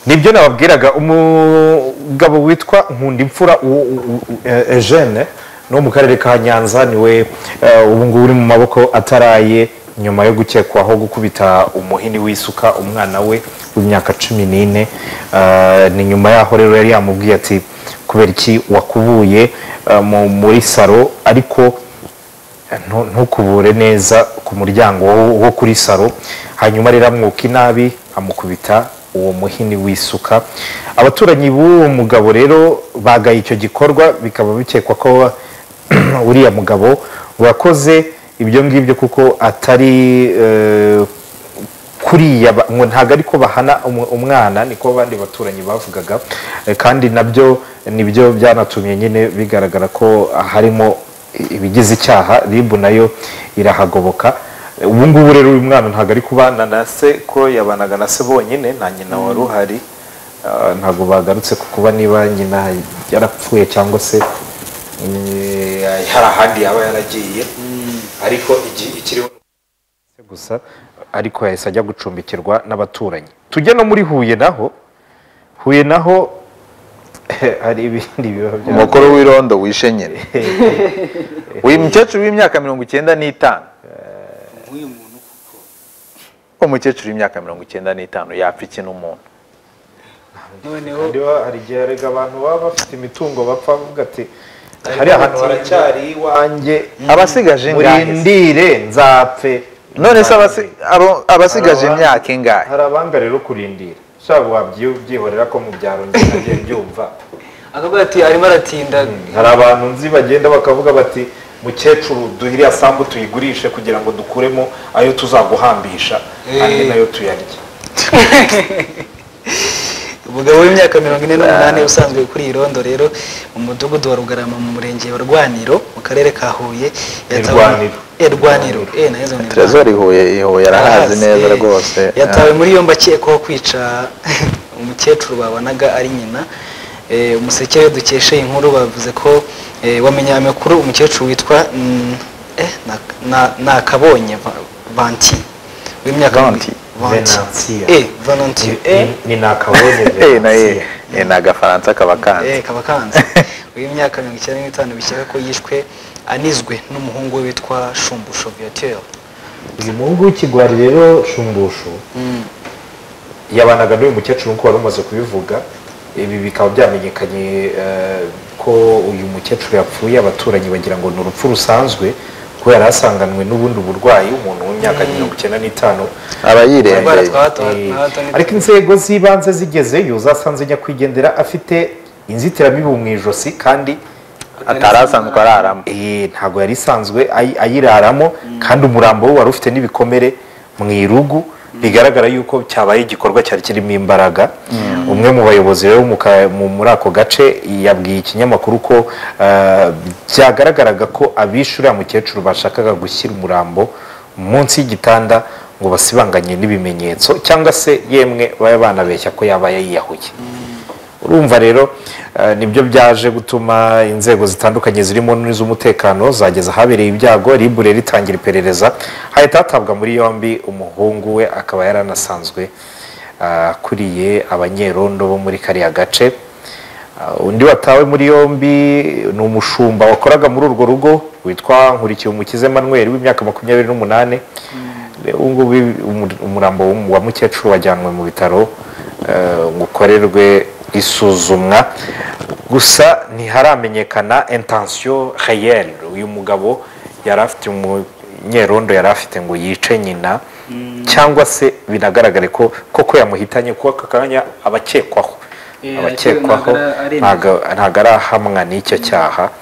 nibyo nababwiraga umugabo witwa nkunda imfura eugene no mu karere ka nyanza niwe ubu ngubu uri mu maboko ataraye nyuma yo gukekwaho gukubita umuhini w'isuka umwana we w'imyaka cumi n'ine ni nyuma yaho rero yari yamubwiye ati kubera iki wakubuye muri saro ariko ntukubure neza ku muryango wo kuri saro hanyuma rero amwuka inabi amukubita uwo muhini w'isuka abaturanyi b'uwo mugabo rero bagaye icyo gikorwa bikaba bikekwa ko uriya mugabo wakoze ibyo ngibyo kuko atari kuriya ntabwo ari ko bahana umwana niko abandi baturanyi bavugaga kandi nabyo nibyo byanatumye nyine bigaragara ko harimo ibigize icyaha ribu nayo irahagoboka ubu ngubu rero uyu mwana ntabwo ari kubana na se ko yabanaga na se bonyine nta nyina wari uhari ntabwo bagarutse ku kuba niba nyina yarapfuye cyangwa se hari ahandi yaba yaragiye ariko ikiriho gusa ariko yahise ajya gucumbikirwa n'abaturanyi tujya no muri huye naho huye naho hari ibindi biba bya umukuru w'irondo wishenyere uyu mukecuru w'imyaka mirongo icyenda n'itanu umukecuru w'imyaka mirongo icyenda n'itanu yapfa iki n'umuntu hari igihe erega abantu baba bafite imitungo bapfa bavuga ati hari ahantu haracyari iwanjye abasigaje ingahe murindire nzapfe none se abasi- abo- abasigaje imyaka ingahe hari abanga rero kurindira ushobora wabyihorera ko mu byaro ngiye byumva akavuga ati arimo aratinda hari abantu nzi bagenda bakavuga bati mukecuru duhire asambu tuyigurishe kugira ngo dukuremo ayo tuzaguhambisha andi nayo tuyarye umugabo w'imyaka mirongo ine n'umunani usanzwe kuri iyi rondo rero mu mudugudu wa rugarama mu murenge wa rwaniro mu karere ka huye yatawe- Rwaniro. Eh, rwaniro eh naheze ngo ni Rwaniro. trezor ihuye ihuye arahazi neza eh. rwose yatawe muri yombi akekwaho kwica umukecuru babonaga ari nyina Eh, umuseke dukesha iyi nkuru bavuze ko eh, wamenye aya makuru umukecuru witwa mm, eh, na- na- nakabonye Va- vanti w'imyaka Vanti. vanti Venantia. eh vanti eh ni nakabonye Eh, na eh, eh, ni agafaransa kaba kanze Eh, kaba kanze w'imyaka mirongo icyenda n'itanu bishyira ko yishwe anizwe n'umuhungu we witwa shumbusho viateur uyu muhungu w'ikigwari rero shumbushu yabanaga n'uyu mukecuru nk'uko wari umaze kubivuga ibi bikaba byamenyekanye eh, ko uyu mukecuru yapfuye abaturanyi bagira ngo ni urupfu rusanzwe kubera asanganywe n'ubundi burwayi umuntu w'imyaka mirongo icyenda n'itanu aba Indwara yirembeye twa hato na Eh, hato ni- ariko inzego z'ibanze zigezeyo zasanze nyakwigendera afite inzitiramibu mu ijosi kandi atari asanzwe araramo eh, ntabwo yari isanzwe ayi- ayiraramo kandi umurambo we wari ufite n'ibikomere mu irugu bigaragara yuko cyabaye igikorwa cyari kirimo imbaraga umwe mu bayobozi rero mu ka- mu- muri ako gace yabwiye ikinyamakuru ko eh, byagaragaraga ko abishe uriya mukecuru bashakaga gushyira umurambo munsi y'igitanda ngo basibanganye n'ibimenyetso cyangwa se yemwe baba banabeshya ko yaba yayiyahuye urumva rero eh, nibyo byaje gutuma inzego zitandukanye zirimo n'iz'umutekano zageza ahabereye ibyago ribure ritangira iperereza hahita hatabwa muri yombi umuhungu we akaba yaranasanzwe ah, akuriye abanyerondo bo muri kariya gace Ah, undi watawe muri yombi ni umushumba wakoraga muri urwo rugo witwa nkurikiye umukize manuel w'imyaka makumyabiri n'umunani ubu ngubu umu- umurambo w'umu- wa mukecuru wajyanwe mu bitaro eh, ngo ukorerwe isuzumwa gusa ntiharamenyekana intensiyo reyeri uyu mugabo yari afite umunyerondo yari afite ngo yice nyina cyangwa se binagaragare ko koko yamuhitanye kuko aka kanya abakekwaho Eh, abakekwaho ntago ara- aremezwa. ntago ntago arahamwa n'icyo cyaha